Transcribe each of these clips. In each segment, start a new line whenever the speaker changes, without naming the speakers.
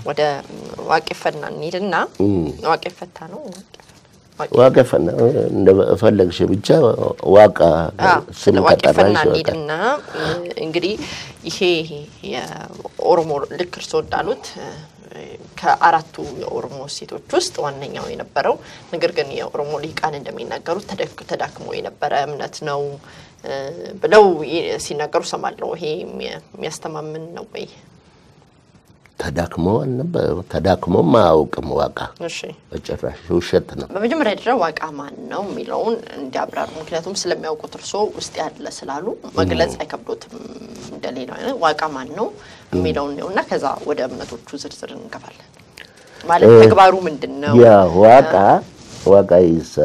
ወደ ዋቄፈና እንሂድና ዋቄፈታ ነው
ዋቄፈና እንደፈለግሽ ብቻ ዋቃ ስም
ዋቄፈና
ከጠራሽ ይወጣል።
እንሂድና እንግዲህ ይሄ የኦሮሞ ልክ እርስዎ እንዳሉት ከአራቱ የኦሮሞ ሴቶች ውስጥ ዋነኛው የነበረው ነገር ግን የኦሮሞ ሊቃን እንደሚናገሩት ተደክ- ተዳክሞ የነበረ እምነት ነው እ፣ ብለው ይ- ሲናገሩ ሰማለሁ። ይሄ የሚያ- የሚያስተማምን ነው ወይ?
ተዳክሞ አልነበረ ተዳክሞም አያውቅም ዋቃ
እሺ
በጭራሽ ውሸት ነው።
በመጀመሪያ ደረጃ ዋቃ ማን ነው የሚለውን እንዲያብራሩ። ምክንያቱም ስለሚያውቁት እርሶ ውስጥ ያለ ስላሉ መግለጽ አይከብዶትም። እንደሌላው አይነት ዋቃ ማን ነው የሚለውን ነው እና ከዛ ወደ እምነቶቹ ዝርዝር እንገባለን። ማለት ተግባሩ ምንድን ነው?
ያ ዋቃ ዋቃ ይስ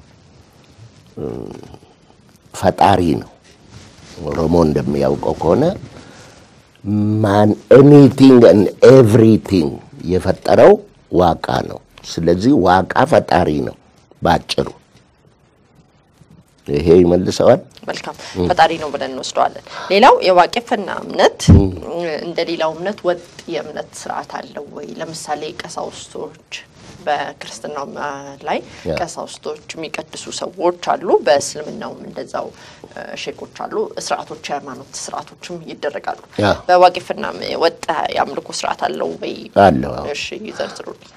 ፈጣሪ ነው። ኦሮሞ እንደሚያውቀው ከሆነ ማን ኤኒቲንግ ኤንድ ኤቭሪቲንግ የፈጠረው ዋቃ ነው። ስለዚህ ዋቃ ፈጣሪ ነው ባጭሩ። ይሄ ይመልሰዋል።
መልካም ፈጣሪ ነው ብለን እንወስደዋለን። ሌላው የዋቄፈና እምነት እንደ ሌላው እምነት ወጥ የእምነት ስርዓት አለው ወይ? ለምሳሌ ቀሳውስቶች በክርስትናው ላይ
ያ።
ቀሳውስቶች የሚቀድሱ ሰዎች አሉ። በእስልምናውም እንደዛው እ፣ ሼኮች አሉ። ስርዓቶች፣ የሃይማኖት ስርዓቶችም ይደረጋሉ።
ያ።
በዋቄፈና ወጥ የአምልኮ ስርዓት አለው ወይ?
አለው። አዎ።
እሺ ይዘርዝሩልኝ።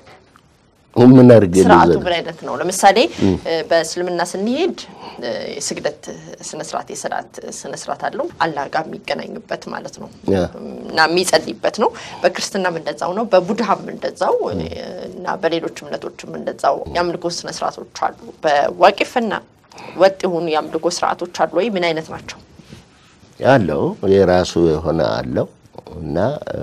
ምን አድርጌ
ስርዓቱ
ልዘን?
ምን አይነት ነው? ለምሳሌ እ፣ በእስልምና ስንሄድ እ፣ የስግደት ስነስርዓት የሰላት ስነስርዓት አለው አላህ ጋር የሚገናኙበት ማለት ነው
ያ።
እና የሚጸልይበት ነው። በክርስትናም እንደዛው ነው። በቡድሃም እንደዛው እ፣ እና በሌሎች እምነቶችም እንደዛው የአምልኮ ስነስርዓቶች አሉ። በዋቄፈና ወጥ የሆኑ የአምልኮ ስርዓቶች አሉ ወይ? ምን አይነት ናቸው?
ያለው የራሱ የሆነ አለው እና እ፣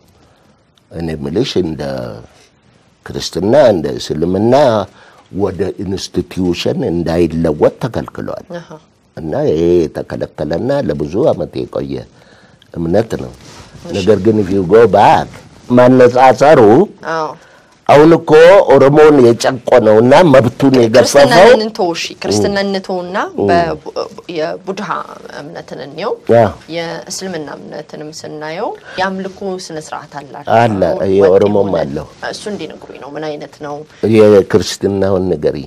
እኔ ምልሽ እንደ ክርስትና እንደ እስልምና ወደ ኢንስቲትዩሽን እንዳይለወጥ ተከልክሏል
አሃ።
እና ይሄ የተከለከለና ለብዙ ዓመት የቆየ እምነት ነው። ነገር ግን ፊው ጎ ባክ ማነጻጸሩ
አዎ
አሁን እኮ ኦሮሞውን የጨቆነውና መብቱን የገፈፈው
ክርስትናን እንተው እሺ፣ ክርስትናን እንተውና በቡ- የቡድሃ እምነትን እንየው።
ያ።
የእስልምና እምነትንም ስናየው የአምልኮ ስነ ስርዓት አላቸው።
አለ፣
ወጥ
የኦሮሞም
የሆነ።
አለው።
እሱ እንዲነግሩኝ ነው። ምን አይነት ነው?
የክርስትናውን ንገሪ።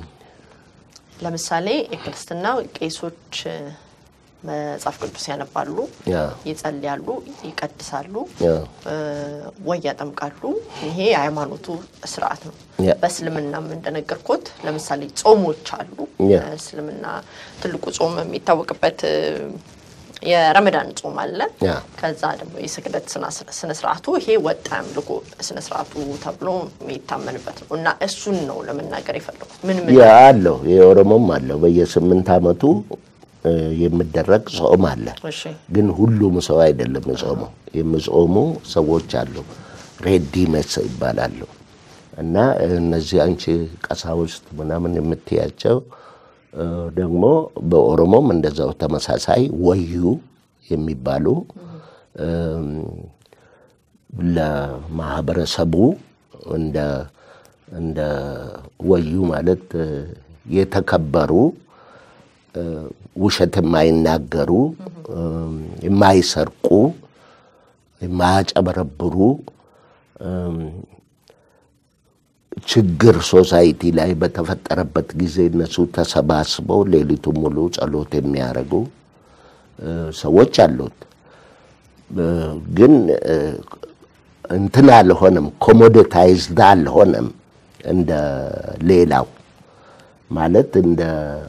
ለምሳሌ የክርስትና ቄሶች እ፣ መጽሐፍ ቅዱስ ያነባሉ፣
ያ
ይጸልያሉ፣ ይቀድሳሉ
ያ
እ፣ ወይ ያጠምቃሉ። ይሄ የሃይማኖቱ ስርዓት ነው።
ያ።
በእስልምናም እንደነገርኩት ለምሳሌ ጾሞች አሉ።
ያ።
እስልምና ትልቁ ጾም የሚታወቅበት እ፣ የረመዳን ጾም አለ።
ያ።
ከዛ ደግሞ የስግደት ስነ ስርዓቱ ይሄ ወጥ አምልኮ ስነ ስርዓቱ ተብሎ የሚታመንበት ነው እና እሱን ነው ለመናገር የፈለጉት። ምን ምን
ያ አለው የኦሮሞም አለው በየስምንት ዓመቱ እ፣ የሚደረግ ጾም አለ።
እሺ
ግን ሁሉም ሰው አይደለም የጾመው። የሚጾሙ ሰዎች አሉ፣ ሬዲመስ ይባላሉ። እና እነዚህ አንቺ ቀሳውስት ምናምን የምትያቸው እ፣ ደግሞ በኦሮሞም እንደዛው ተመሳሳይ ወዩ የሚባሉ እም፣ ለማህበረሰቡ እንደ እንደ ወዩ ማለት እ፣ የተከበሩ እ፣ ውሸት የማይናገሩ እም፣ የማይሰርቁ የማያጨበረብሩ እም፣ ችግር ሶሳይቲ ላይ በተፈጠረበት ጊዜ እነሱ ተሰባስበው ሌሊቱን ሙሉ ጸሎት የሚያደርጉ እ፣ ሰዎች አሉት። እ፣ ግን እ፣ እንትን አልሆነም፣ ኮሞዲታይዝድ አልሆነም እንደ ሌላው ማለት እንደ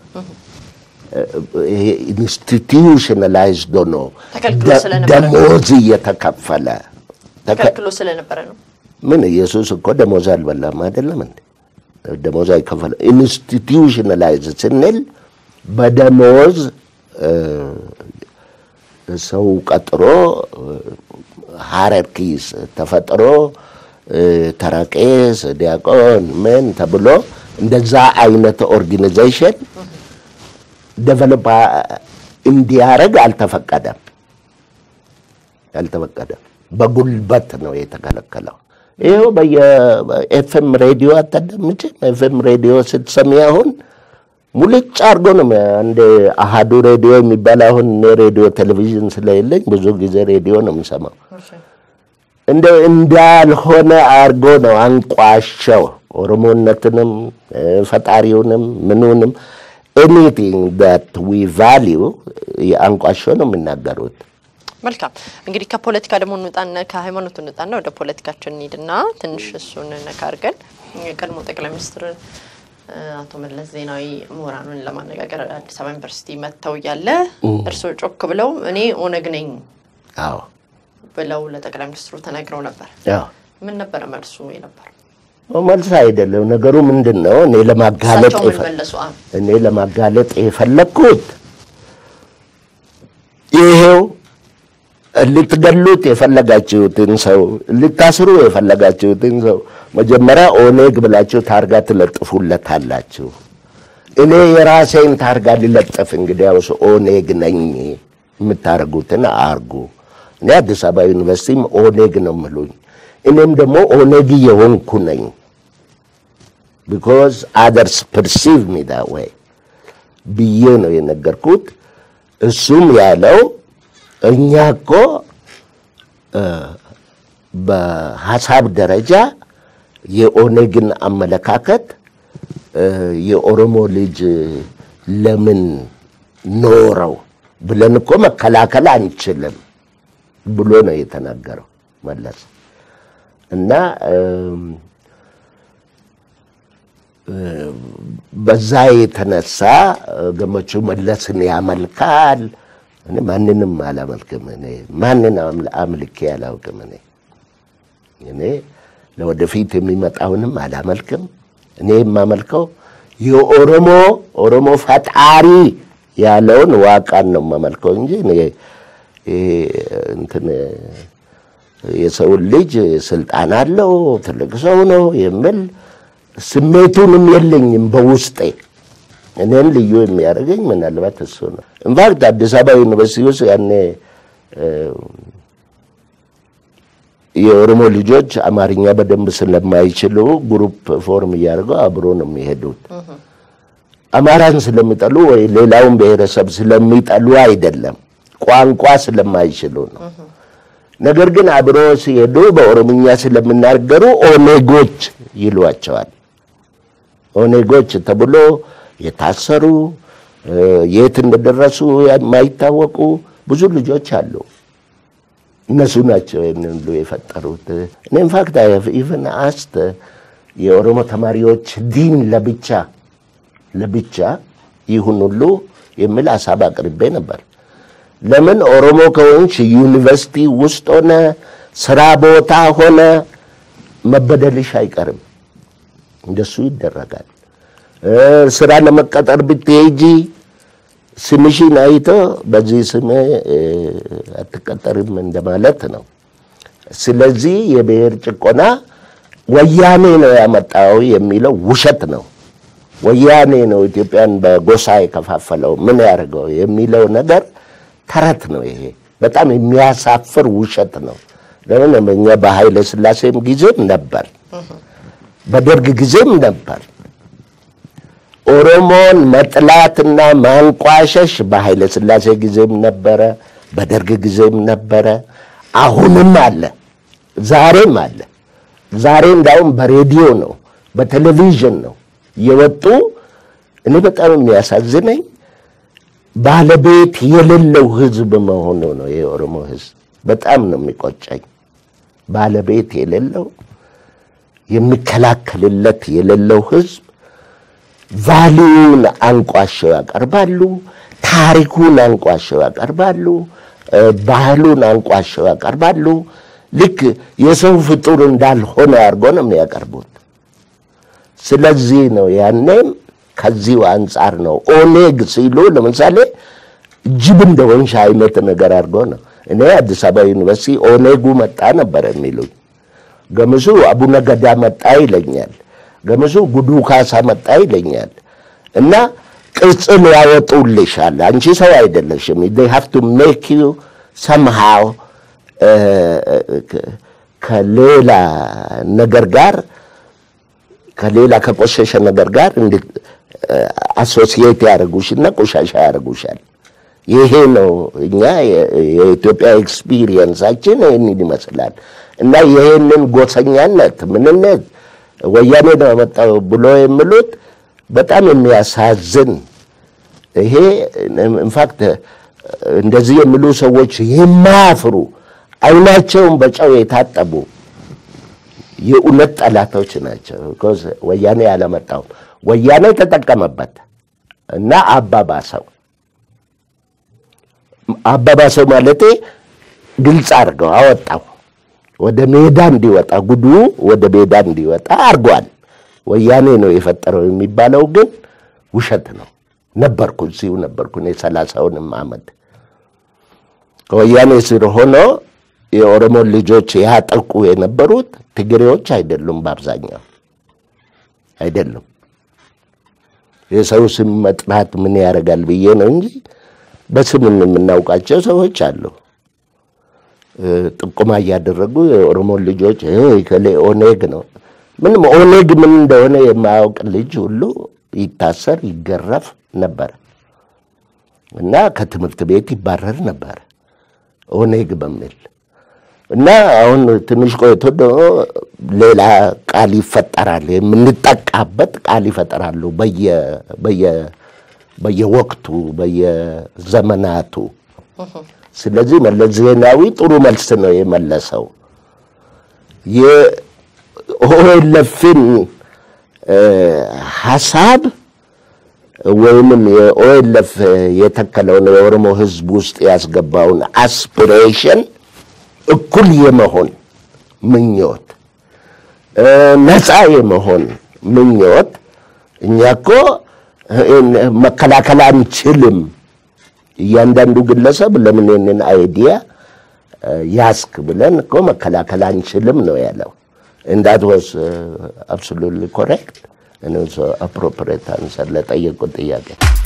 ይሄ ኢንስቲትዩሽናላይዝድ ሆኖ
ተከልክሎ
ደ-
ስለነበረ ነው።
ደሞዝ እየተከፈለ ተከ-
ተከልክሎ ስለነበረ ነው።
ምን ኢየሱስ እኮ ደሞዝ አልበላም አይደለም እንዴ? ደሞዝ አይከፈል። ኢንስቲትዩሽናላይዝ ስንል በደሞዝ እ፣ ሰው ቀጥሮ ሃረርኪስ ተፈጥሮ እ፣ ተረቄስ፣ ዲያቆን ምን ተብሎ እንደዛ አይነት ኦርጋኒዜሽን ደቨሎፕ እንዲያደርግ አልተፈቀደም አልተፈቀደም። በጉልበት ነው የተከለከለው። ይኸው በየኤፍኤም ሬዲዮ አታዳምጪም? ኤፍኤም ሬዲዮ ስትሰሚ አሁን ሙልጭ አድርጎ ነው አንድ አሃዱ ሬዲዮ የሚባል አሁን እኔ ሬዲዮ ቴሌቪዥን ስለሌለኝ ብዙ ጊዜ ሬዲዮ ነው የምሰማው። እንደ እንዳልሆነ አድርጎ ነው አንቋሸው ኦሮሞነትንም ፈጣሪውንም ምኑንም ኤኒቲንግ ዳት ዊ ቫሊዩ አንቋሸው ነው የሚናገሩት።
መልካም እንግዲህ ከፖለቲካ ደግሞ እንውጣና ከሃይማኖቱ እንውጣና ወደ ፖለቲካችን እንሂድና ትንሽ እሱን ነካ አድርገን የቀድሞ ጠቅላይ ሚኒስትር አቶ መለስ ዜናዊ ምሁራኑን ለማነጋገር አዲስ አበባ ዩኒቨርሲቲ መጥተው እያለ እርስዎ ጮክ ብለው እኔ ኦነግ ነኝ
አዎ
ብለው ለጠቅላይ ሚኒስትሩ ተናግረው ነበር።
አዎ
ምን ነበረ መልሱ የነበረው?
መልስ አይደለም ነገሩ ምንድን ነው? እኔ ለማጋለጥ
እሳቸው ምን
የፈ-
መለሱ? አ
እኔ ለማጋለጥ የፈለግኩት ይሄው ልትገሉት የፈለጋችሁትን ሰው ልታስሩ የፈለጋችሁትን ሰው መጀመሪያ ኦኔግ ብላችሁ ታርጋ ትለጥፉለታላችሁ። እኔ የራሴን ታርጋ ልለጥፍ እንግዲያውስ ኦኔግ ነኝ የምታደርጉትን አርጉ። እኔ አዲስ አበባ ዩኒቨርሲቲም ኦኔግ ነው ምሉኝ። እኔም ደግሞ ኦኔግ የሆንኩ ነኝ ቢኮዝ አደርስ ፐርሲቭ ሚ ዳት ወይ ብዬ ነው የነገርኩት። እሱም ያለው እኛ እኮ እ በሀሳብ ደረጃ የኦኔግን አመለካከት እ የኦሮሞ ልጅ ለምን ኖረው ብለን እኮ መከላከል አንችልም ብሎ ነው የተናገረው መለስ እና እም፣ በዛ የተነሳ ገመቹ መለስን ያመልካል። እኔ ማንንም አላመልክም። እኔ ማንን አምል- አምልኬ አላውቅም። እኔ እኔ ለወደፊት የሚመጣውንም አላመልክም። እኔ የማመልከው የኦሮሞ ኦሮሞ ፈጣሪ ያለውን ዋቃን ነው የማመልከው እንጂ እኔ ይሄ እንትን የሰውን ልጅ ስልጣን አለው ትልቅ ሰው ነው የሚል ስሜቱንም የለኝም በውስጤ። እኔን ልዩ የሚያደርገኝ ምናልባት እሱ ነው። ኢንፋክት አዲስ አበባ ዩኒቨርሲቲ ውስጥ ያኔ እ፣ የኦሮሞ ልጆች አማርኛ በደንብ ስለማይችሉ ግሩፕ ፎርም እያደርገው አብሮ ነው የሚሄዱት። አማራን ስለሚጠሉ ወይ ሌላውን ብሔረሰብ ስለሚጠሉ አይደለም፣ ቋንቋ ስለማይችሉ ነው። ነገር ግን አብሮ ሲሄዱ በኦሮምኛ ስለሚናገሩ ኦኔጎች ይሏቸዋል። ኦኔጎች ተብሎ የታሰሩ እ፣ የት እንደደረሱ የማይታወቁ ብዙ ልጆች አሉ። እነሱ ናቸው ይህንን ሁሉ የፈጠሩት። እኔ ኢንፋክት ኢቨን አስት የኦሮሞ ተማሪዎች ዲን ለብቻ ለብቻ ይሁን ሁሉ የሚል ሀሳብ አቅርቤ ነበር። ለምን ኦሮሞ ከሆንሽ ዩኒቨርሲቲ ውስጥ ሆነ ስራ ቦታ ሆነ መበደልሽ አይቀርም። እንደሱ ይደረጋል። እ፣ ስራ ለመቀጠር ብትሄጂ ስምሽን አይቶ በዚህ ስም እ፣ አትቀጠርም እንደማለት ነው። ስለዚህ የብሔር ጭቆና ወያኔ ነው ያመጣው የሚለው ውሸት ነው። ወያኔ ነው ኢትዮጵያን በጎሳ የከፋፈለው ምን ያደርገው የሚለው ነገር ተረት ነው። ይሄ በጣም የሚያሳፍር ውሸት ነው። ለምን እኛ በኃይለ ሥላሴም ጊዜም ነበር፣ በደርግ ጊዜም ነበር። ኦሮሞን መጥላትና ማንቋሸሽ በኃይለ ሥላሴ ጊዜም ነበረ፣ በደርግ ጊዜም ነበረ፣ አሁንም አለ፣ ዛሬም አለ። ዛሬ እንዳውም በሬዲዮ ነው በቴሌቪዥን ነው የወጡ። እኔ በጣም የሚያሳዝነኝ ባለቤት የሌለው ሕዝብ መሆኑ ነው። የኦሮሞ ሕዝብ በጣም ነው የሚቆጨኝ። ባለቤት የሌለው የሚከላከልለት የሌለው ሕዝብ ቫሊዩን አንቋሸው ያቀርባሉ። ታሪኩን አንቋሸው ያቀርባሉ። እ፣ ባህሉን አንቋሸው ያቀርባሉ። ልክ የሰው ፍጡር እንዳልሆነ አድርጎ ነው የሚያቀርቡት። ስለዚህ ነው ያኔም ከዚሁ አንጻር ነው ኦኔግ ሲሉ ለምሳሌ ጅብ እንደሆንሽ አይነት ነገር አድርጎ ነው። እኔ አዲስ አበባ ዩኒቨርሲቲ ኦኔጉ መጣ ነበር የሚሉኝ። ገምሱ አቡነ ገዳ መጣ ይለኛል። ገምሱ ጉዱ ካሳ መጣ ይለኛል። እና ቅጽል ያወጡልሻል። አንቺ ሰው አይደለሽም። they have to make you somehow እ፣ ከሌላ ነገር ጋር ከሌላ ከቆሸሸ ነገር ጋር አሶሲዬት ያደርጉሽና ቆሻሻ ያደርጉሻል። ይሄ ነው እኛ የኢትዮጵያ ኤክስፒሪየንሳችን ይህንን ይመስላል። እና ይሄንን ጎሰኛነት ምንነት ወያኔ ነው ያመጣው ብሎ የሚሉት በጣም የሚያሳዝን ይሄ ኢንፋክት እንደዚህ የሚሉ ሰዎች የማያፍሩ አይናቸውን በጨው የታጠቡ የእውነት ጠላቶች ናቸው። ቢኮዝ ወያኔ ያለመጣው ወያኔ ተጠቀመበት እና አባባሰው አባባሰው ማለቴ ግልጽ አድርገው አወጣው ወደ ሜዳ እንዲወጣ ጉዱ ወደ ሜዳ እንዲወጣ አድርጓል። ወያኔ ነው የፈጠረው የሚባለው ግን ውሸት ነው። ነበርኩ እዚሁ ነበርኩ እኔ ሰላሳውንም ዓመት ከወያኔ ስር ሆኖ የኦሮሞ ልጆች ያጠቁ የነበሩት ትግሬዎች አይደሉም፣ በአብዛኛው አይደሉም። የሰው ስም መጥራት ምን ያደርጋል ብዬ ነው እንጂ በስም የምናውቃቸው ሰዎች አሉ። ጥቁማ እያደረጉ የኦሮሞ ልጆች ከሌ ኦኔግ ነው ምንም ኦኔግ ምን እንደሆነ የማያውቅ ልጅ ሁሉ ይታሰር ይገረፍ ነበር እና ከትምህርት ቤት ይባረር ነበር ኦኔግ በሚል እና አሁን ትንሽ ቆይቶ ደግሞ ሌላ ቃል ይፈጠራል፣ የምንጠቃበት ቃል ይፈጠራሉ በየወቅቱ በየዘመናቱ። ስለዚህ መለስ ዜናዊ ጥሩ መልስ ነው የመለሰው። የኦኤልኤፍን ሀሳብ ወይንም የኦኤልኤፍ የተከለውን የኦሮሞ ሕዝብ ውስጥ ያስገባውን አስፒሬሽን እኩል የመሆን ምኞት፣ ነፃ የመሆን ምኞት እኛ እኮ መከላከል አንችልም። እያንዳንዱ ግለሰብ ለምን ይህንን አይዲያ ያስክ ብለን እኮ መከላከል አንችልም ነው ያለው። እንዳት ወስ አብሶሉትሊ ኮሬክት አፕሮፕሬት አንሰር ለጠየቁት ጥያቄ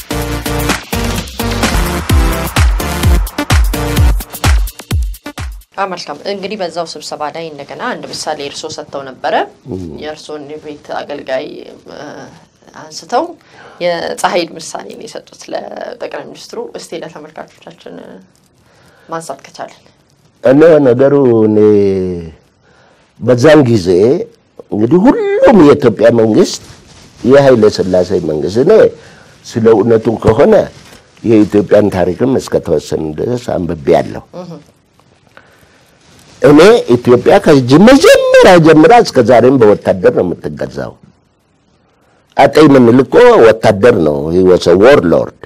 መልካም እንግዲህ በዛው ስብሰባ ላይ እንደገና አንድ ምሳሌ እርስዎ ሰጥተው ነበረ። የእርስዎን የቤት አገልጋይ አንስተው የፀሐይን ምሳሌ ነው የሰጡት ለጠቅላይ ሚኒስትሩ። እስቲ ለተመልካቾቻችን ማንሳት ከቻለን።
እኔ ነገሩ እኔ በዛን ጊዜ እንግዲህ ሁሉም የኢትዮጵያ መንግስት የኃይለ ሥላሴ መንግስት እኔ ስለ እውነቱ ከሆነ የኢትዮጵያን ታሪክም እስከተወሰነ ድረስ አንብቤያለሁ። እኔ ኢትዮጵያ ከመጀመሪያ ጀምራ እስከ ዛሬም በወታደር ነው የምትገዛው። አጤ ምኒልክ እኮ ወታደር ነው፣ ወሰ ዎር ሎርድ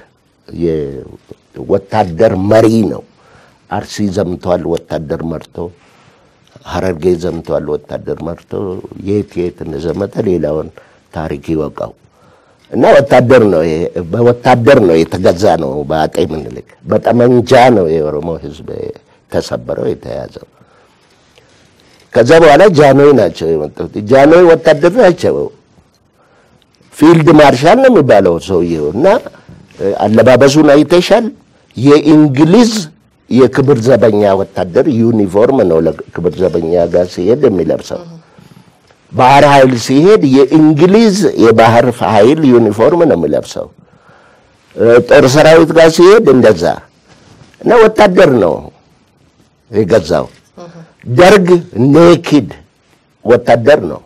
የወታደር መሪ ነው። አርሲ ዘምተዋል፣ ወታደር መርቶ ሀረርጌ ዘምተዋል፣ ወታደር መርቶ የት የት እንደዘመተ ሌላውን ታሪክ ይወቃው እና ወታደር ነው፣ በወታደር ነው የተገዛ ነው። በአጤ ምኒልክ በጠመንጃ ነው የኦሮሞ ህዝብ ተሰበረው የተያዘው። ከዛ በኋላ ጃንሆይ ናቸው የመጡት። ጃንሆይ ወታደር ናቸው። ፊልድ ማርሻል ነው የሚባለው ሰውየው እና አለባበሱን አይተሻል። የእንግሊዝ የክብር ዘበኛ ወታደር ዩኒፎርም ነው ለክብር ዘበኛ ጋር ሲሄድ የሚለብሰው። ባህር ኃይል ሲሄድ የእንግሊዝ የባህር ኃይል ዩኒፎርም ነው የሚለብሰው። ጦር ሰራዊት ጋር ሲሄድ እንደዛ እና ወታደር ነው የገዛው። ደርግ ኔኪድ ወታደር ነው።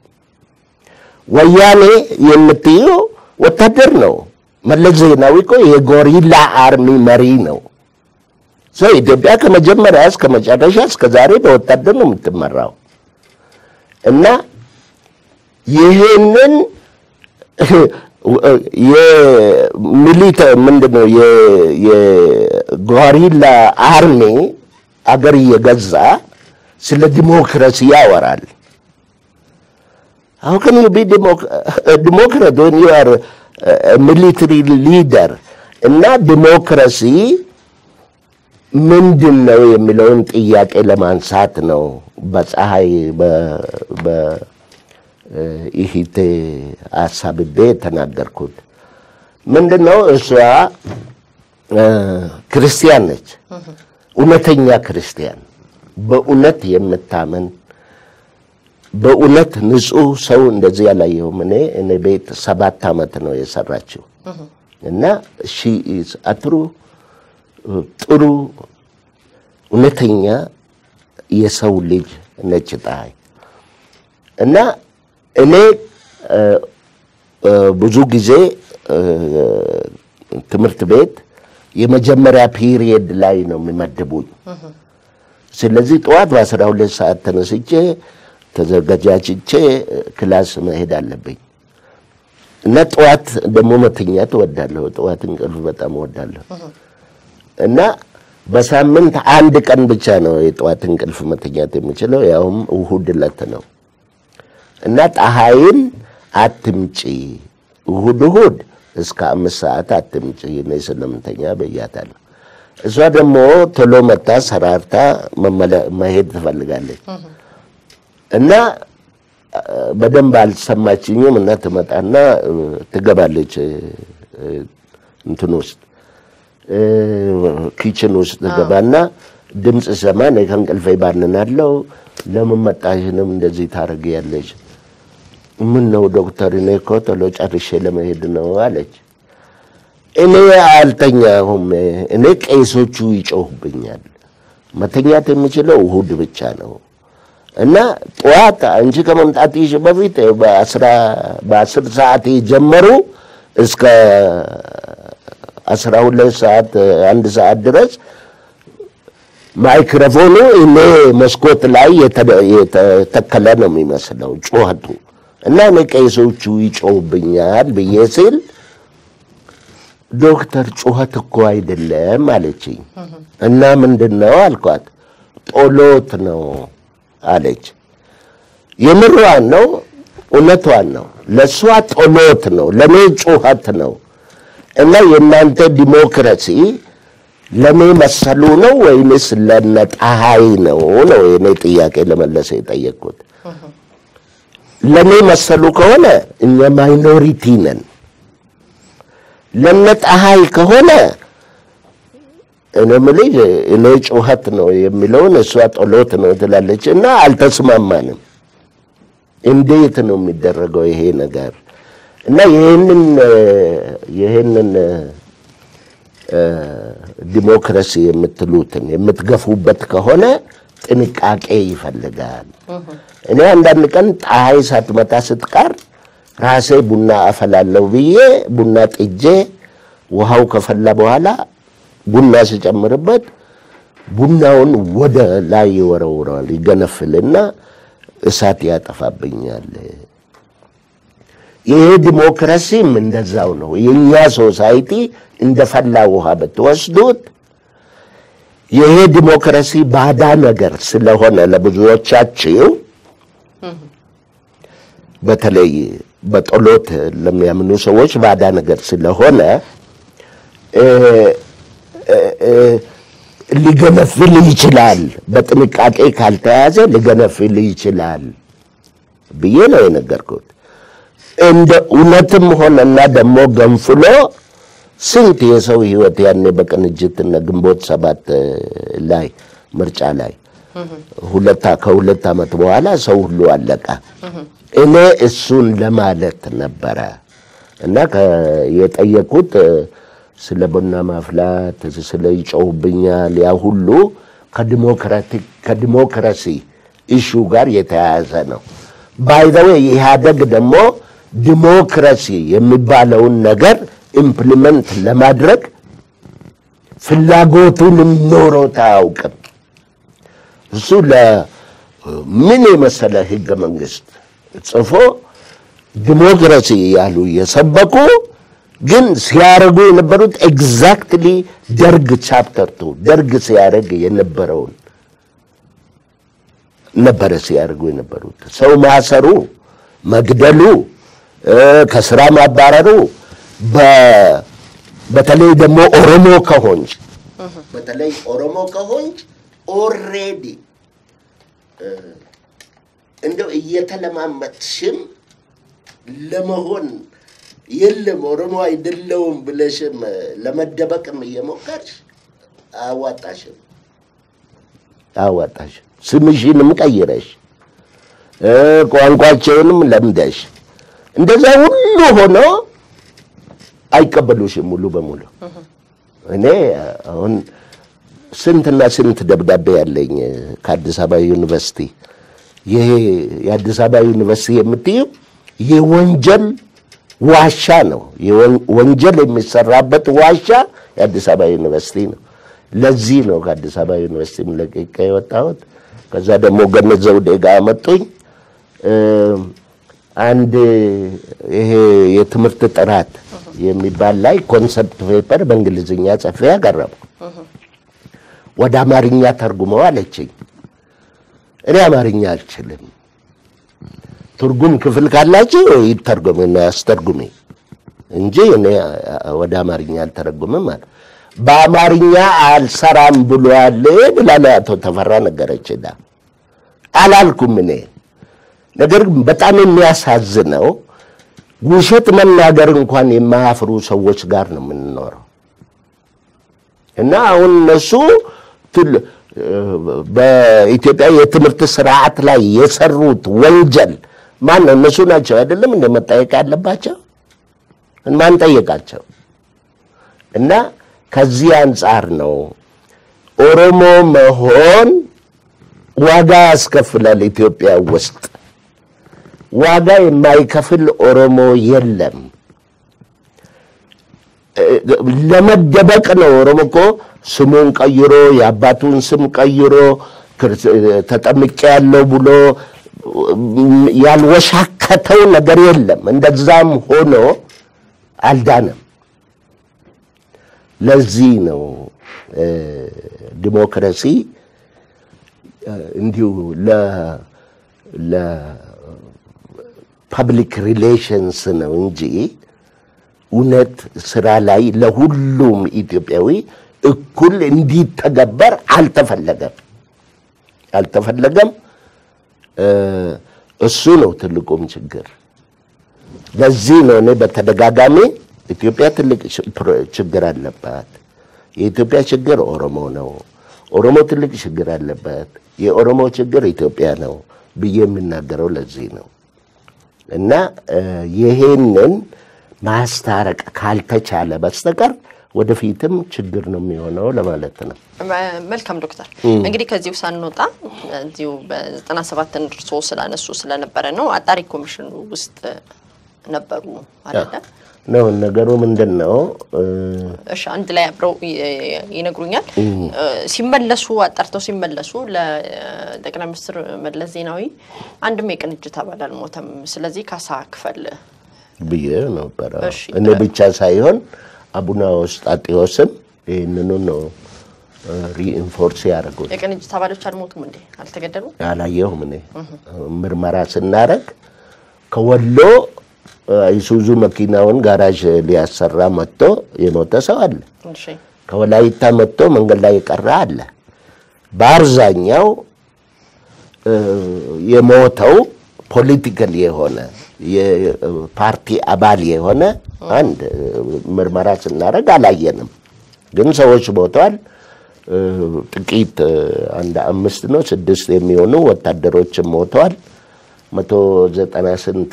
ወያኔ የምትየው ወታደር ነው። መለስ ዜናዊ እኮ የጎሪላ አርሚ መሪ ነው። ሰው ኢትዮጵያ ከመጀመሪያ እስከ መጨረሻ እስከ ዛሬ በወታደር ነው የምትመራው እና ይህንን የሚሊተ ምንድነው የጎሪላ አርሚ አገር እየገዛ ስለ ዲሞክራሲ ያወራል። How can you be a Democrat when you are a military leader? እና ዲሞክራሲ ምንድን ነው የሚለውን ጥያቄ ለማንሳት ነው በፀሐይ በኢሂቴ አሳብቤ የተናገርኩት። ምንድን ነው እሷ ክርስቲያን ነች፣ እውነተኛ ክርስቲያን፣ በእውነት የምታምን በእውነት ንጹህ ሰው እንደዚህ ያላየሁም። እኔ እኔ ቤት ሰባት ዓመት ነው የሰራችው እና ሺ ኢዝ አትሩ ጥሩ እውነተኛ የሰው ልጅ ነች ፀሐይ እና እኔ እ፣ እ፣ ብዙ ጊዜ እ፣ ትምህርት ቤት የመጀመሪያ ፒሪየድ ላይ ነው የሚመድቡኝ። ስለዚህ ጠዋት በአስራ ሁለት ሰዓት ተነስቼ ተዘጋጃችቼ ክላስ መሄድ አለብኝ እና ጠዋት ደግሞ መተኛት እወዳለሁ። ጠዋት እንቅልፍ በጣም እወዳለሁ እና በሳምንት አንድ ቀን ብቻ ነው የጠዋት እንቅልፍ መተኛት የምችለው፣ ያውም እሁድ ዕለት ነው እና ፀሐይን አትምጪ እሁድ እሁድ እስከ አምስት ሰዓት አትምጪ እኔ ስለምተኛ ብያታለሁ። እሷ ደግሞ ቶሎ መታ ሰራርታ መመለ- መሄድ ትፈልጋለች እና አ፣ በደንብ አልሰማችኝም እና ትመጣና እ፣ ትገባለች እ፣ እ፣ እንትን ውስጥ እ፣ ኪችን ውስጥ ትገባና ድምፅ ሰማ። እኔ ከእንቅልፌ ባንናለው። ለምን መጣሽንም እንደዚህ ታደርጊያለሽ? ምን ነው ዶክተር፣ እኔ እኮ ቶሎ ጨርሼ ለመሄድ ነው አለች። እኔ አልተኛሁም። እኔ ቄሶቹ ይጮሁብኛል። መተኛት የምችለው እሁድ ብቻ ነው እና ጠዋት አንቺ ከመምጣትሽ በፊት በአስራ በአስር ሰዓት የጀመሩ እስከ አስራ ሁለት ሰዓት አንድ ሰዓት ድረስ ማይክሮፎኑ እኔ መስኮት ላይ የተ- የተተከለ ነው የሚመስለው ጩኸቱ እና እኔ ቄሶቹ ይጮሁብኛል ብዬ ሲል ዶክተር ጩኸት እኮ አይደለም አለችኝ። እና ምንድን ነው አልኳት። ጦሎት ነው አለች። የምሯን ነው፣ እውነቷን ነው። ለእሷ ጦሎት ነው፣ ለእኔ ጩኸት ነው። እና የእናንተ ዲሞክራሲ ለእኔ መሰሉ ነው ወይንስ ለነ ፀሐይ ነው ነው የእኔ ጥያቄ ለመለሰ የጠየቅኩት። ለእኔ መሰሉ ከሆነ እኛ ማይኖሪቲ ነን። ለነ ፀሐይ ከሆነ እኔ የምልሽ እኔ ጩኸት ነው የሚለውን እሷ ጦሎት ነው ትላለች እና አልተስማማንም። እንዴት ነው የሚደረገው ይሄ ነገር? እና ይህንን ይህንን እ፣ ዲሞክራሲ የምትሉትን የምትገፉበት ከሆነ ጥንቃቄ ይፈልጋል። እኔ አንዳንድ ቀን ፀሐይ ሳትመታ ስትቀር ራሴ ቡና አፈላለሁ ብዬ ቡና ጥጄ ውሃው ከፈላ በኋላ ቡና ስጨምርበት ቡናውን ወደ ላይ ይወረውረዋል፣ ይገነፍልና እሳት ያጠፋብኛል። ይሄ ዲሞክራሲም እንደዛው ነው። የእኛ ሶሳይቲ እንደ ፈላ ውሃ ብትወስዱት ይሄ ዲሞክራሲ ባዳ ነገር ስለሆነ ለብዙዎቻችሁ በተለይ በጸሎት ለሚያምኑ ሰዎች ባዳ ነገር ስለሆነ እ እ እ ሊገነፍል ይችላል። በጥንቃቄ ካልተያዘ ሊገነፍል ይችላል ብዬ ነው የነገርኩት። እንደ እውነትም ሆነና ደግሞ ገንፍሎ ስንት የሰው ሕይወት ያኔ በቅንጅትና ግንቦት ሰባት ላይ ምርጫ ላይ ሁለት ከሁለት ዓመት በኋላ ሰው ሁሉ አለቀ። እኔ እሱን ለማለት ነበረ እና ከ- የጠየቁት ስለ ቡና ማፍላት ስለ ይጮውብኛል ያ ሁሉ ከዲሞክራቲክ ከዲሞክራሲ ኢሹ ጋር የተያያዘ ነው። ባይዘዌ ኢህአደግ ደግሞ ዲሞክራሲ የሚባለውን ነገር ኢምፕሊመንት ለማድረግ ፍላጎቱንም ኖሮት አያውቅም። እሱ ለምን የመሰለ ህገ መንግስት ጽፎ ዲሞክራሲ ያሉ የሰበኩ ግን ሲያደርጉ የነበሩት ኤግዛክትሊ ደርግ ቻፕተር ቱ ደርግ ሲያደርግ የነበረውን ነበረ ሲያደርጉ የነበሩት ሰው ማሰሩ፣ መግደሉ፣ እ ከስራ ማባረሩ በ- በተለይ ደግሞ ኦሮሞ ከሆንች በተለይ ኦሮሞ ከሆንች ኦልሬዲ እንደው እየተለማመጥሽም ለመሆን የለም ኦሮሞ አይደለውም ብለሽም ለመደበቅም እየሞከርሽ አዋጣሽም አዋጣሽም ስምሽንም ቀይረሽ እ ቋንቋቸውንም ለምደሽ እንደዛ ሁሉ ሆኖ አይቀበሉሽም ሙሉ በሙሉ እኔ አሁን ስንትና ስንት ደብዳቤ ያለኝ ከአዲስ አበባ ዩኒቨርሲቲ። ይሄ የአዲስ አበባ ዩኒቨርሲቲ የምትየው የወንጀል ዋሻ ነው። ወንጀል የሚሰራበት ዋሻ የአዲስ አበባ ዩኒቨርሲቲ ነው። ለዚህ ነው ከአዲስ አበባ ዩኒቨርሲቲ ለቅቄ የወጣሁት። ከዛ ደግሞ ገነት ዘውዴ ጋር መጡኝ። አንድ ይሄ የትምህርት ጥራት የሚባል ላይ ኮንሰፕት ፔፐር በእንግሊዝኛ ጽፌ ያቀረብኩ ወደ አማርኛ ተርጉመው አለችኝ። እኔ አማርኛ አልችልም፣ ትርጉም ክፍል ካላችሁ ይተርጉምና ያስተርጉሜ እንጂ እኔ ወደ አማርኛ አልተረጉምም አለ። በአማርኛ አልሰራም ብሏል ብላ አቶ ተፈራ ነገረችና አላልኩም እኔ። ነገር ግን በጣም የሚያሳዝነው ውሸት መናገር እንኳን የማያፍሩ ሰዎች ጋር ነው የምንኖረው እና አሁን እነሱ በኢትዮጵያ የትምህርት ስርዓት ላይ የሰሩት ወንጀል ማን ነው? እነሱ ናቸው አይደለም እንደ መጠየቅ ያለባቸው ማን ጠየቃቸው? እና ከዚህ አንጻር ነው ኦሮሞ መሆን ዋጋ ያስከፍላል። ኢትዮጵያ ውስጥ ዋጋ የማይከፍል ኦሮሞ የለም። ለመደበቅ ነው። ኦሮሞ እኮ ስሙን ቀይሮ የአባቱን ስም ቀይሮ ተጠምቄ ያለው ብሎ ያልወሻከተው ነገር የለም። እንደዛም ሆኖ አልዳነም። ለዚህ ነው ዲሞክራሲ እንዲሁ ለፐብሊክ ሪሌሽንስ ነው እንጂ እውነት ስራ ላይ ለሁሉም ኢትዮጵያዊ እኩል እንዲተገበር አልተፈለገም አልተፈለገም። እሱ ነው ትልቁም ችግር። ለዚህ ነው እኔ በተደጋጋሚ ኢትዮጵያ ትልቅ ችግር አለባት፣ የኢትዮጵያ ችግር ኦሮሞ ነው፣ ኦሮሞ ትልቅ ችግር አለበት፣ የኦሮሞ ችግር ኢትዮጵያ ነው ብዬ የምናገረው ለዚህ ነው እና ይሄንን ማስታረቅ ካልተቻለ በስተቀር ወደፊትም ችግር ነው የሚሆነው ለማለት ነው።
መልካም ዶክተር፣ እንግዲህ ከዚሁ ሳንወጣ እዚሁ በዘጠና ሰባት እርሶ ስላነሱ ስለነበረ ነው አጣሪ ኮሚሽኑ ውስጥ ነበሩ አይደለ?
ነው ነገሩ ምንድን ነው?
እሺ አንድ ላይ አብረው ይነግሩኛል። ሲመለሱ አጣርተው ሲመለሱ ለጠቅላይ ሚኒስትር መለስ ዜናዊ አንድም የቅንጅት አባል አልሞተም፣ ስለዚህ ካሳ ክፈል
ብዬ ነበረ። እኔ ብቻ ሳይሆን አቡነ ውስጣጤዎስም ይህንኑ ነው ሪኢንፎርስ ያደርጉት።
የቅንጅት አባሎች አልሞቱም እንዴ? አልተገደሉም?
አላየሁም። እኔ ምርመራ ስናረግ ከወሎ አይሱዙ መኪናውን ጋራዥ ሊያሰራ መጥቶ የሞተ ሰው አለ። ከወላይታ መጥቶ መንገድ ላይ የቀረ አለ። በአብዛኛው የሞተው ፖለቲካል የሆነ የፓርቲ አባል የሆነ አንድ ምርመራ ስናደርግ አላየንም፣ ግን ሰዎች ሞተዋል። ጥቂት አንድ አምስት ነው ስድስት የሚሆኑ ወታደሮችም ሞተዋል። መቶ ዘጠና ስንት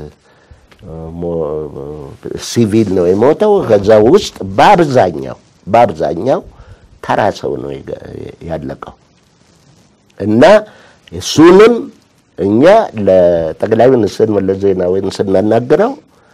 ሲቪል ነው የሞተው። ከዛ ውስጥ በአብዛኛው በአብዛኛው ተራ ሰው ነው ያለቀው እና እሱንም እኛ ለጠቅላይ ሚኒስትር መለስ ዜናዊን ስናናግረው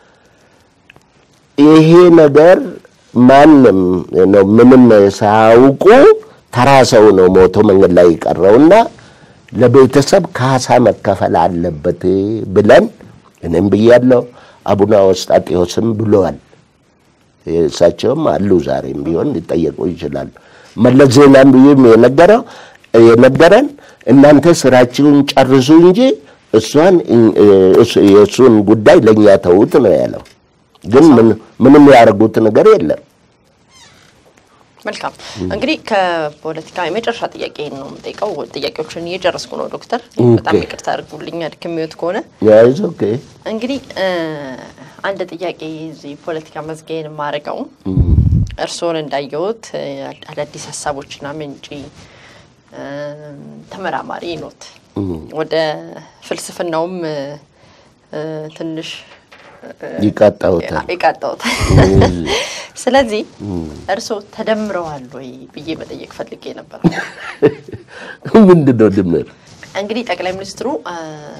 ይሄ ነገር ማንም ነው ምንም ሳያውቁ ተራ ሰው ነው ሞቶ መንገድ ላይ የቀረውና ለቤተሰብ ካሳ መከፈል አለበት ብለን እኔም ብያለሁ። አቡነ አውስጣጤዎስም ብለዋል። እሳቸውም አሉ ዛሬም ቢሆን ሊጠየቁ ይችላሉ። መለስ ዜናም ብዬም የነገረው የነገረን እናንተ ስራችሁን ጨርሱ እንጂ እሷን የእሱን ጉዳይ ለእኛ ተዉት ነው ያለው። ግን ምንም ያደርጉት ነገር የለም።
መልካም እንግዲህ ከፖለቲካ የመጨረሻ ጥያቄ ነው የምጠይቀው። ጥያቄዎችን እየጨረስኩ ነው ዶክተር፣ በጣም ይቅርታ አድርጉልኝ አድክሜዎት ከሆነ
ያይዞ ኦኬ።
እንግዲህ አንድ ጥያቄ እዚህ ፖለቲካ መዝጊያን የማደርገው እርስዎን እንዳየሁት አዳዲስ ሀሳቦችና ምንጭ ተመራማሪ ኖት። ወደ ፍልስፍናውም ትንሽ
ይቃጣውታል።
ይቃጣውታል። ስለዚህ እርስዎ ተደምረዋል ወይ ብዬ መጠየቅ ፈልጌ ነበር።
ምንድን ነው ድምር?
እንግዲህ ጠቅላይ ሚኒስትሩ አ፣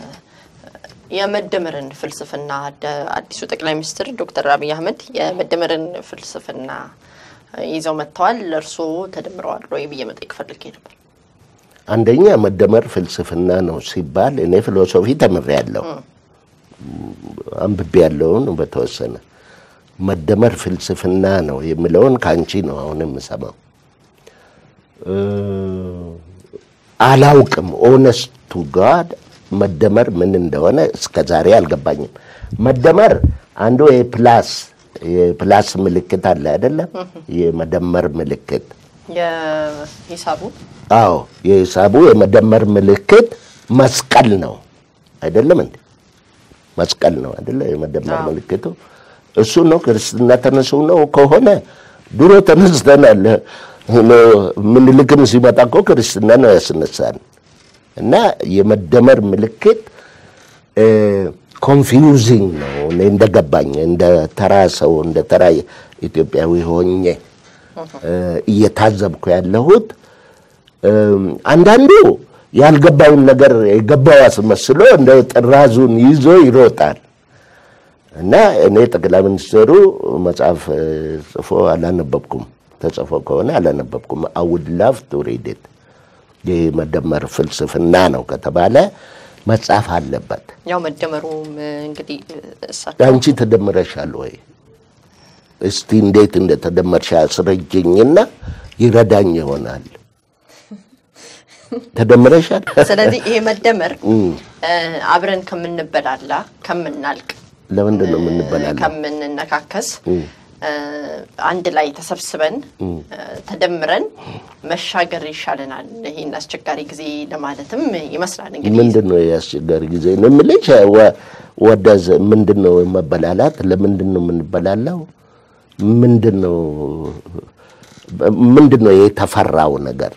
የመደመርን ፍልስፍና ደ- አዲሱ ጠቅላይ ሚኒስትር ዶክተር አብይ አህመድ የመደመርን ፍልስፍና ይዘው መጥተዋል። እርስዎ ተደምረዋል ወይ ብዬ መጠየቅ ፈልጌ ነበር።
አንደኛ መደመር ፍልስፍና ነው ሲባል እኔ ፊሎሶፊ ተምሬያለሁ፣ አንብቤ ያለውን በተወሰነ መደመር ፍልስፍና ነው የሚለውን ከአንቺ ነው አሁን የምሰማው። እ፣ አላውቅም። ኦነስቱ ጋድ መደመር ምን እንደሆነ እስከ ዛሬ አልገባኝም። መደመር አንዱ የፕላስ የፕላስ ምልክት አለ አይደለም? የመደመር ምልክት
የሂሳቡ
አዎ የሂሳቡ የመደመር ምልክት መስቀል ነው አይደለም እንዴ? መስቀል ነው አይደለ? የመደመር
አዎ።
ምልክቱ እሱ ነው። ክርስትና ተነሱ ነው ከሆነ ድሮ ተነስተናል። ምኒልክም ሲመጣ እኮ ክርስትና ነው ያስነሳን እና የመደመር ምልክት ኮንፊውዚንግ ነው። እኔ እንደገባኝ እንደ ተራ ሰው እንደ ተራ ኢትዮጵያዊ ሆኜ እ፣ እየታዘብኩ ያለሁት እም፣ አንዳንዱ ያልገባውን ነገር የገባው አስመስሎ እንደ ጥራዙን ይዞ ይሮጣል እና እኔ ጠቅላይ ሚኒስትሩ መጽሐፍ እ፣ ጽፎ አላነበብኩም። ተጽፎ ከሆነ አላነበብኩም። አውድ ላቭ ቱ ሪድ ኢት። ይህ መደመር ፍልስፍና ነው ከተባለ መጻፍ አለበት።
ያው መደመሩም እንግዲህ እሳቸው
አንቺ ተደምረሻል ወይ? እስቲ እንዴት እንደተደመርሽ አስረጅኝና ይረዳኝ ይሆናል። ተደምረሻል?
ስለዚህ ይሄ መደመር እ፣ አብረን ከምንበላላ ከምናልቅ
ለምንድን ነው የምንበላለው?
ከምንነካከስ እ፣ አንድ ላይ ተሰብስበን እ፣ ተደምረን መሻገር ይሻለናል ይህን አስቸጋሪ ጊዜ ለማለትም ይመስላል እንግዲህ
ምንድን ነው የአስቸጋሪ ጊዜ ነው የምልሽ? ወ- ወደዝ ምንድን ነው መበላላት? ለምንድን ነው የምንበላለው? ምንድን ነው ምንድን ነው የተፈራው ነገር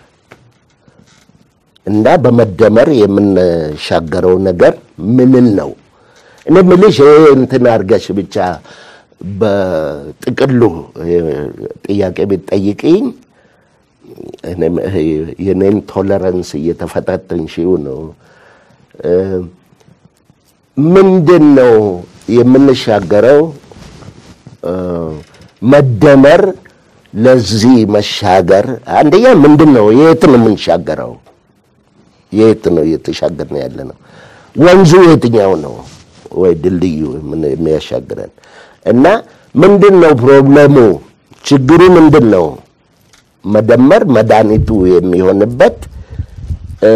እና በመደመር የምንሻገረው ነገር ምንን ነው? እኔ የምልሽ ይሄ እንትን አድርገሽ ብቻ በጥቅሉ እ፣ ጥያቄ ብትጠይቅኝ እኔም ይሄ የኔን ቶለረንስ እየተፈታተንሽው ነው። እ፣ ምንድን ነው የምንሻገረው? እ፣ መደመር ለዚህ መሻገር አንደኛ ምንድን ነው? የት ነው የምንሻገረው? የት ነው እየተሻገርን ያለ ነው? ወንዙ የትኛው ነው? ወይ ድልድዩ ምን- የሚያሻግረን እና ምንድን ነው ፕሮብለሙ? ችግሩ ምንድን ነው? መደመር መድኃኒቱ የሚሆንበት እ፣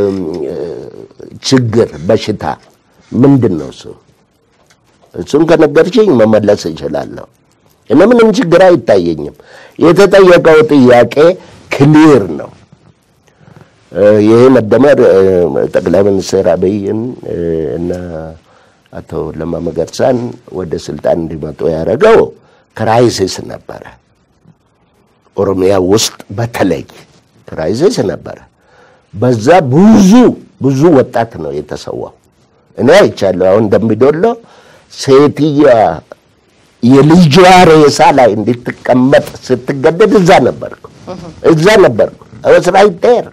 ችግር በሽታ ምንድን ነው እሱ? እሱን ከነገርሽኝ መመለስ እችላለሁ። እኔ ምንም ችግር አይታየኝም። የተጠየቀው ጥያቄ ክሊር ነው። እ፣ ይሄ መደመር እ፣ ጠቅላይ ሚኒስትር አብይን እ፣ እና አቶ ለማ መገርሳን ወደ ስልጣን እንዲመጡ ያደረገው ክራይሲስ ነበረ። ኦሮሚያ ውስጥ በተለይ ክራይሲስ ነበረ። በዛ ብዙ ብዙ ወጣት ነው የተሰዋው። እኔ አይቻለሁ። አሁን እንደሚዶሎ ሴትያ የልጇ ሬሳ ላይ እንድትቀመጥ ስትገደድ እዛ ነበርኩ እዛ ነበርኩ አወስ ራይት ዴር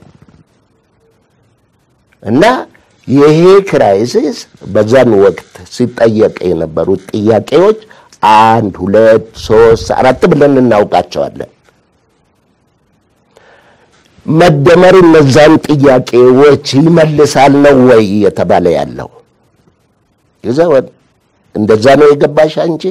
እና ይሄ ክራይሲስ በዛን ወቅት ሲጠየቅ የነበሩት ጥያቄዎች አንድ ሁለት ሶስት አራት ብለን እናውቃቸዋለን። መደመር እነዛን ጥያቄዎች ይመልሳል ነው ወይ የተባለ ያለው? ይዛ እንደዛ ነው የገባሽ አንቺ?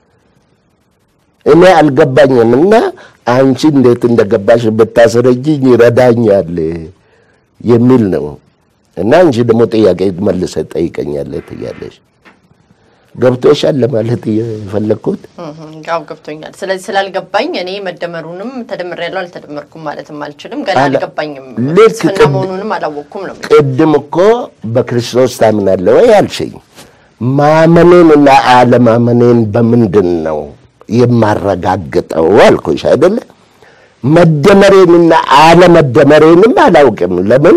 እኔ አልገባኝም እና አንቺ እንዴት እንደገባሽ ብታስረጅኝ ይረዳኛል የሚል ነው። እና አንቺ ደግሞ ጥያቄ መልሰ ጠይቀኛለህ ትያለሽ። ገብቶሻል ለማለት የፈለግኩት
ያው ገብቶኛል። ስለዚህ ስላልገባኝ እኔ መደመሩንም ተደምሬያለሁ አልተደመርኩም ማለትም አልችልም። ገና
አለ-
አልገባኝም።
ልክ
ፍልስፍና
ቅድ-
መሆኑንም አላወቅኩም ነው የምልሽ።
ቅድም እኮ በክርስቶስ ታምናለህ ወይ አልሽኝ። ማመኔንና አለማመኔን በምንድን ነው የማረጋግጠው አልኩሽ አይደለ? መደመሬንና አለመደመሬንም አላውቅም። ለምን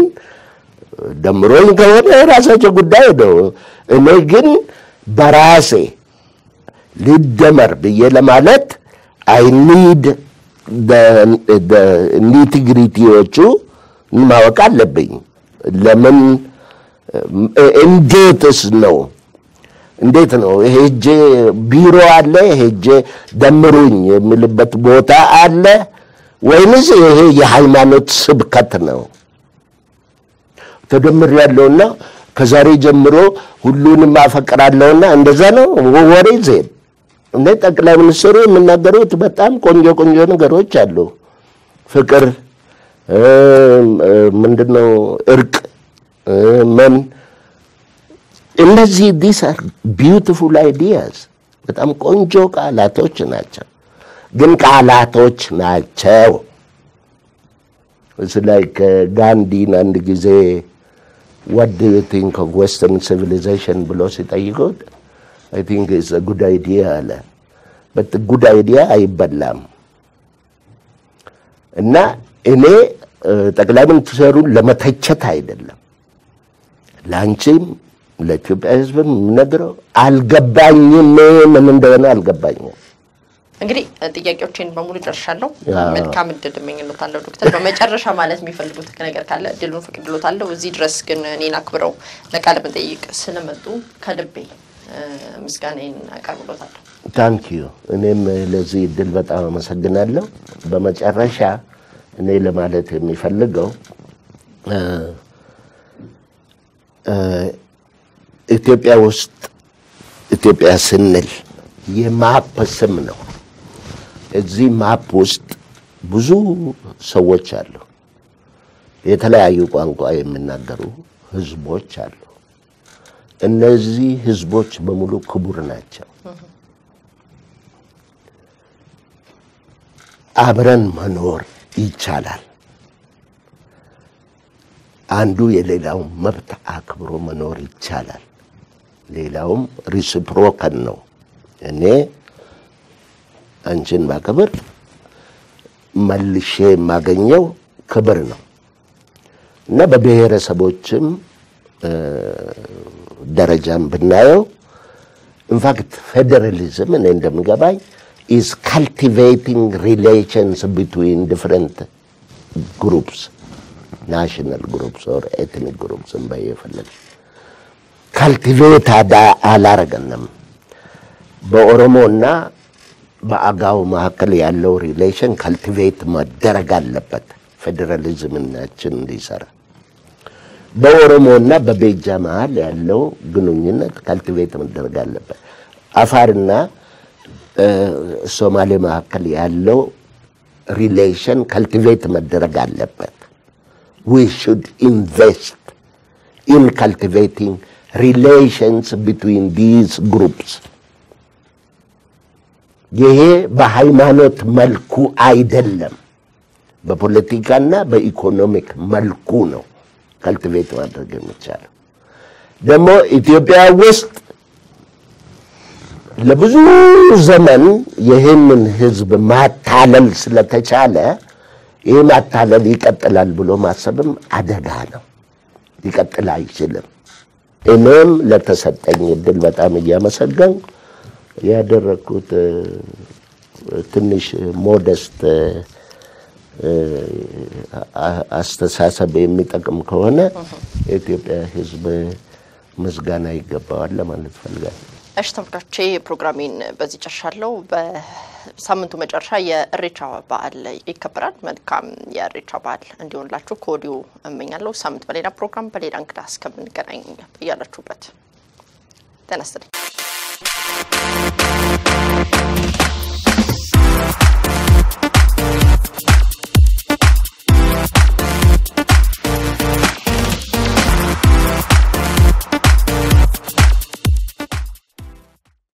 ደምሮኝ ከሆነ የራሳቸው ጉዳይ ነው። እኔ ግን በራሴ ልደመር ብዬ ለማለት አይ ኒድ ኒቲግሪቲዎቹ ማወቅ አለብኝ። ለምን እንዴትስ ነው እንዴት ነው ሄጄ ቢሮ አለ ሄጄ ደምሩኝ የሚልበት ቦታ አለ ወይንስ ይሄ የሃይማኖት ስብከት ነው? ተደምር ያለውና ከዛሬ ጀምሮ ሁሉንም አፈቅራለሁና እንደዛ ነው ወሬ ዜን እነ ጠቅላይ ሚኒስትሩ የሚናገሩት በጣም ቆንጆ ቆንጆ ነገሮች አሉ። ፍቅር ምንድነው? እርቅ ምን እነዚህ ዲስ አር ቢዩቲፉል አይዲያስ በጣም ቆንጆ ቃላቶች ናቸው፣ ግን ቃላቶች ናቸው። እዚህ ላይ ጋንዲን አንድ ጊዜ what do you think of western civilization ብሎ ሲጠይቁት I think it's a good idea አለ። but good idea አይበላም እና እኔ ጠቅላይ ሚኒስትሩን ለመተቸት አይደለም ለአንቺም ለኢትዮጵያ ሕዝብም የምነግረው አልገባኝም፣ ምን እንደሆነ አልገባኝም።
እንግዲህ ጥያቄዎችን በሙሉ ጨርሻለሁ። መልካም እድል እመኝሎታለሁ ዶክተር። በመጨረሻ ማለት የሚፈልጉት ነገር ካለ እድሉን ፈቅድሎታለሁ። እዚህ ድረስ ግን እኔን አክብረው ለቃለ መጠይቅ ስለመጡ ከልቤ ምስጋናዬን አቀርብሎታለሁ።
ታንክ ዩ። እኔም ለዚህ እድል በጣም አመሰግናለሁ። በመጨረሻ እኔ ለማለት የሚፈልገው ኢትዮጵያ ውስጥ ኢትዮጵያ ስንል የማፕ ስም ነው። እዚህ ማፕ ውስጥ ብዙ ሰዎች አሉ። የተለያዩ ቋንቋ የሚናገሩ ህዝቦች አሉ። እነዚህ ህዝቦች በሙሉ ክቡር ናቸው። አብረን መኖር ይቻላል። አንዱ የሌላውን መብት አክብሮ መኖር ይቻላል። ሌላውም ሪሲፕሮከን ነው። እኔ አንቺን ማክብር መልሼ የማገኘው ክብር ነው እና በብሔረሰቦችም ደረጃም ብናየው ኢንፋክት ፌዴራሊዝም እኔ እንደምገባኝ ኢዝ ካልቲቬቲንግ ሪሌሽንስ ቢትዊን ዲፍረንት ግሩፕስ ናሽናል ግሩፕስ ኦር ኤትኒክ ግሩፕስ በየፈለግ ካልቲቬት አላረገንም። በኦሮሞና በአጋው መካከል ያለው ሪሌሽን ካልቲቬት መደረግ አለበት፣ ፌዴራሊዝምናችን እንዲሰራ። በኦሮሞና በቤጃ መሀል ያለው ግንኙነት ካልቲቬት መደረግ አለበት። አፋርና ሶማሌ መካከል ያለው ሪሌሽን ካልቲቬት መደረግ አለበት። ዊ ሹድ ኢንቨስት ኢን ካልቲቬቲንግ ሪሌሽንስ ቢትዊን ዲዝ ግሩፕስ። ይሄ በሃይማኖት መልኩ አይደለም፣ በፖለቲካና በኢኮኖሚክ መልኩ ነው ካልቲቬት ማድረግ የሚቻለው። ደግሞ ኢትዮጵያ ውስጥ ለብዙ ዘመን ይህንን ህዝብ ማታለል ስለተቻለ ይህ ማታለል ይቀጥላል ብሎ ማሰብም አደጋ ነው። ሊቀጥል አይችልም። እኔም ለተሰጠኝ እድል በጣም እያመሰገንኩ ያደረግኩት ትንሽ ሞደስት አስተሳሰብ የሚጠቅም ከሆነ የኢትዮጵያ ሕዝብ ምስጋና ይገባዋል ለማለት ፈልጋለሁ።
እሺ ተመልካቾቼ ፕሮግራሜን በዚህ ጨርሻለሁ። በሳምንቱ መጨረሻ የእሬቻ በዓል ይከበራል። መልካም የእሬቻ በዓል እንዲሆንላችሁ ከወዲሁ እመኛለሁ። ሳምንት በሌላ ፕሮግራም በሌላ እንግዳ እስከምንገናኝ እያላችሁበት ተነስተልኝ